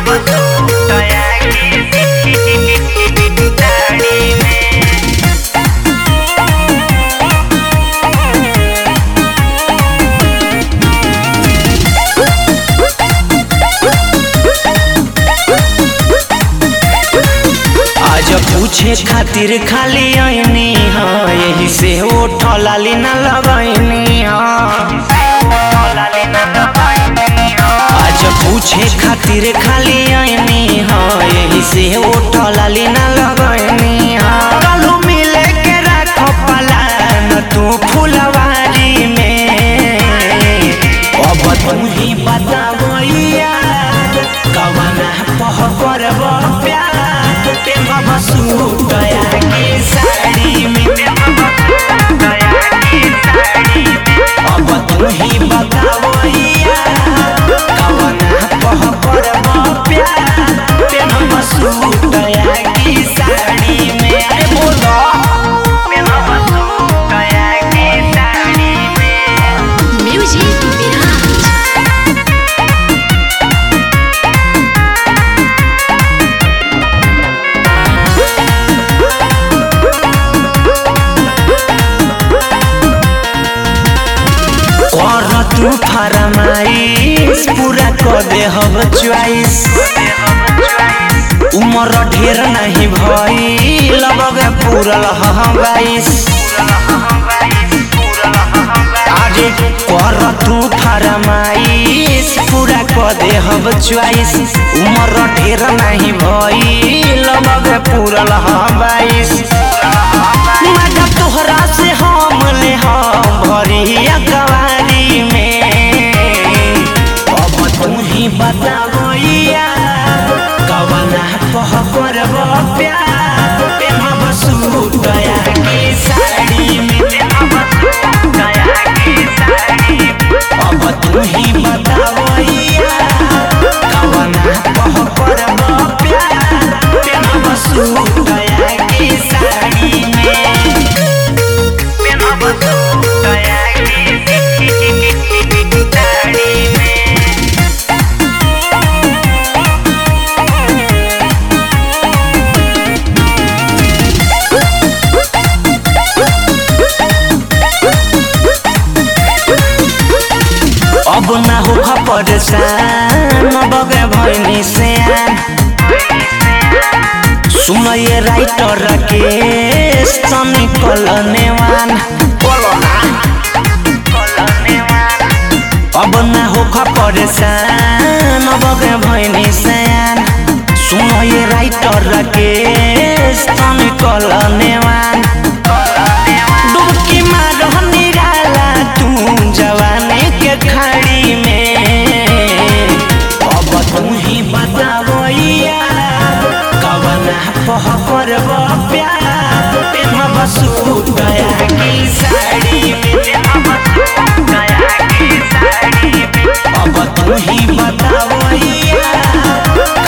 आज पूछे खातिर खाली आईनी हा यही से ओठ लाली न लगैनी आज पूछे खातिर खाली आईनी हा यही से ओठ लाली न लगैनी कालू मिले के राखो पलान तू फुलवारी में अब तू ही बतावैया कवना पह करब प्यार प्रेम बसु गया के साड़ी में अब तू ही बतावैया कवना पह करब प्यार प्रेम बसु गया के साड़ी में अरे बोलो Music Mirage. कर तू फरमाइश पूरा कर दे हब च्वाइस उम्र ढेर नहीं भई लगे पूरल हम बाईस अरे कर तू फरमाइश पूरा कर दे हब च्वाइस उम्र ढेर नहीं भई लगे पूरल हम बाईस मजा तोहरा से हम ले हम भरी अकवारी में अब तू ही बतावैया कवना कह करब प्यार प्रेम बसु गया के साड़ी में अब तू ही बतावैया कवना कह करब प्यार प्रेम बसु गया के साड़ी में अब ना हो परेशान बगे भैनी से सुन ये राइटर के सनी कलनेवान अब ना हो परेशान बगे भैनी से सुन ये राइटर के सनी कलनेवान डुबकी मारो निराला तू जवानी के खाड़ी में अब तू ही बतावैया कवना पह करब प्यार प्रेम बसु गया की साड़ी में अब तू ही बतावैया